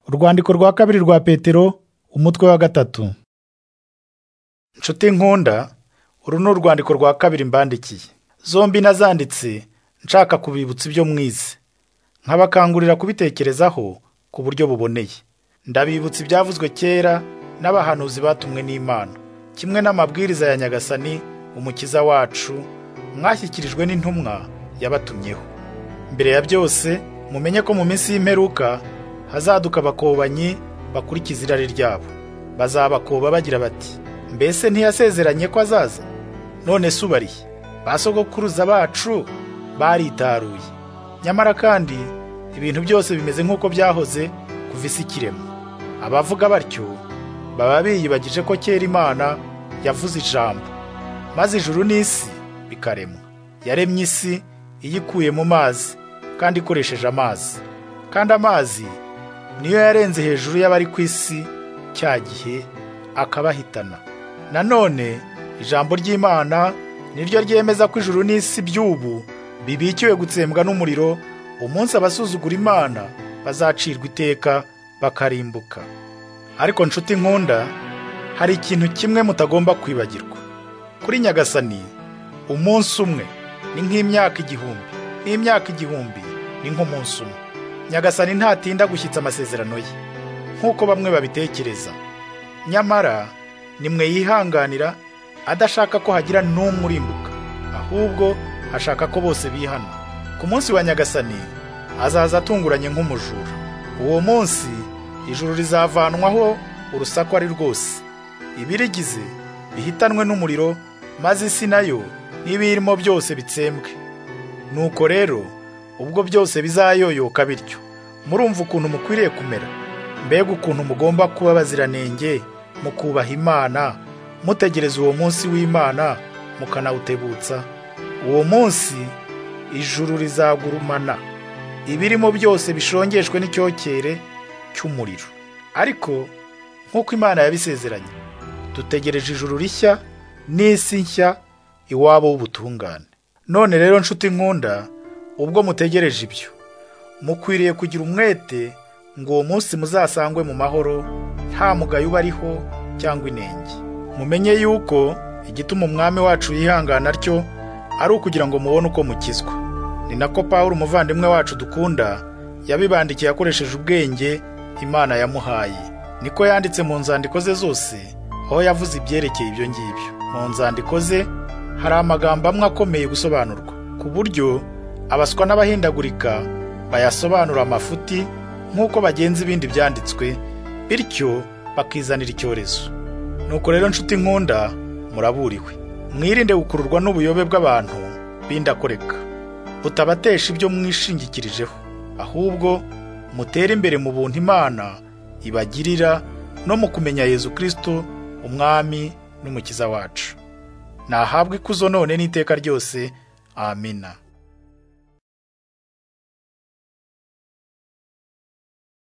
urwandiko rwa kabiri rwa petero umutwe wa gatatu nshuti nkunda uru ni urwandiko rwa kabiri mbandikiye zombi nazanditse nshaka kubibutsa ibyo mwize nkabakangurira kubitekerezaho ku buryo buboneye ndabibutsa ibyavuzwe kera n'abahanuzi batumwe n'imana kimwe n'amabwiriza ya nyagasani umukiza wacu mwashyikirijwe n'intumwa yabatumyeho mbere ya byose mumenye ko mu minsi y'imperuka hazaduka abakobanyi bakurikiza irari ryabo bazabakoba bagira bati mbese ntiyasezeranye ko azaza none se ubariye ba sogokuruza bacu baritaruye nyamara kandi ibintu byose bimeze nk'uko byahoze kuva isi ikirema abavuga batyo baba biyibagije ko kera imana yavuze ijambo maze ijuru n'isi bikaremwa yaremye isi iyikuye mu mazi kandi ikoresheje amazi kandi amazi niyo yarenze hejuru y'abari ku isi cya gihe akabahitana nanone ijambo ry'imana niryo ryemeza ko ijuru n'isi by'ubu bibikiwe gutsembwa n'umuriro umunsi abasuzugura imana bazacirwa iteka bakarimbuka ariko nshuti nkunda hari ikintu kimwe mutagomba kwibagirwa kuri nyagasani umunsi umwe ni nk'imyaka igihumbi n'imyaka igihumbi ni nk'umunsi umwe nyagasani ntatinda gushyitsa amasezerano ye nk'uko bamwe babitekereza nyamara nimwe yihanganira adashaka ko hagira n'umwe urimbuka ahubwo ashaka ko bose bihana ku munsi wa nyagasani azaza atunguranye nk'umujura uwo munsi ijuru rizavanwaho urusaku ari rwose ibirigize bihitanwe n'umuriro maze isi nayo n'ibiyirimo byose bitsembwe nuko rero ubwo byose bizayoyoka bityo murumva ukuntu mukwiriye kumera mbega ukuntu mugomba kuba abaziranenge mu kubaha imana mutegereza uwo munsi w'imana mukanawutebutsa uwo munsi ijuru rizagurumana ibirimo byose bishongeshwe n'icyokere cy'umuriro ariko nk'uko imana yabisezeranye dutegereje ijuru rishya n'isi nshya iwabo w'ubutungane none rero nshuti nkunda ubwo mutegereje ibyo mukwiriye kugira umwete ngo uwo munsi muzasangwe mu mahoro nta mugayo ubariho cyangwa inenge mumenye yuko igituma umwami wacu yihangana atyo ari ukugira ngo mubone uko mukizwa ni nako paul umuvandimwe wacu dukunda yabibandikiye akoresheje ubwenge imana yamuhaye niko yanditse mu nzandiko ze zose aho yavuze ibyerekeye ibyo ngibyo mu nzandiko ze hari amagambo amwe akomeye gusobanurwa ku buryo abaswa n'abahindagurika bayasobanura amafuti nk'uko bagenza ibindi byanditswe bityo bakizanira icyorezo nuko rero nshuti nkunda muraburiwe mwirinde gukururwa n'ubuyobe bw'abantu b'indakoreka butabatesha ibyo mwishingikirijeho ahubwo mutere imbere mu buntu imana ibagirira no mu kumenya yezu kirisito umwami n'umukiza wacu nahabwa ikuzo none n'iteka ryose amina